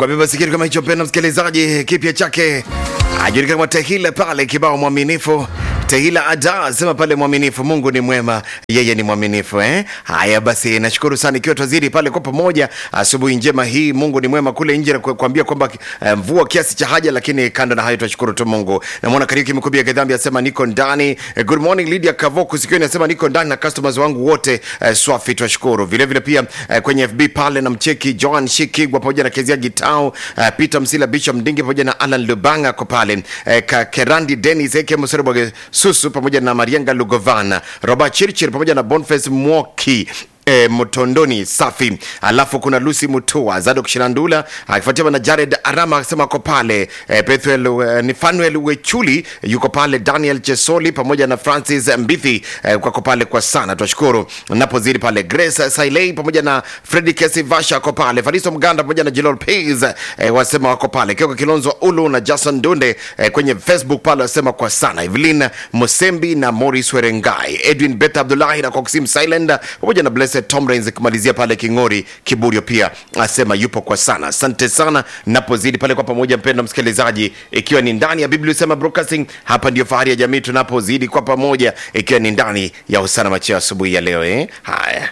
nakwambia basi kitu kama hicho mpenda msikilizaji kipya chake ajulikana kama tehila pale kibao mwaminifu tehila ada sema pale mwaminifu mungu ni mwema yeye ni mwaminifu eh? haya basi nashukuru sana ikiwa twazidi pale kwa pamoja asubuhi njema hii mungu ni mwema kule nje na ku- kuambia kwamba eh, mvua kiasi cha haja lakini kando na hayo twashukuru tu mungu namwona kariuki mkubia gedhambi asema niko ndani eh, good morning lydia kavoku sikiwa inasema niko ndani na customers wangu wote eh, swafi twashukuru vilevile pia eh, kwenye fb pale na mcheki joan shikigwa pamoja na kezia gitao eh, peter msila bishop mdingi pamoja na alan lubanga ako pale eh, Ka- kerandi denis eke msereboge susu pamoja na marianga lugovana robert chirchir pamoja na bonface mwoki E, mtondoni safi alafu kuna lucy mutua zadok shirandula akifuatiwa na jared arama akisema ako pale e, pethuel e, ni fanuel wechuli yuko pale daniel chesoli pamoja na francis mbithi e, kwako pale kwa sana twashukuru napozidi pale grace sailei pamoja na fredi kesi vasha ako pale fariso mganda pamoja na jilol pais e, wasema wako pale kioko kilonzo ulu na jason dunde e, kwenye facebook pale wasema kwa sana evelin mosembi na moris werengai edwin bet abdulahi na koksim silend pamoja na blessed tomrains kumalizia pale kingori kiburio pia asema yupo kwa sana asante sana napozidi pale kwa pamoja mpendo msikilizaji ikiwa ni ndani ya biblia sema broadcasting hapa ndio fahari ya jamii tunapozidi kwa pamoja ikiwa ni ndani ya usana macheo asubuhi ya leo eh? haya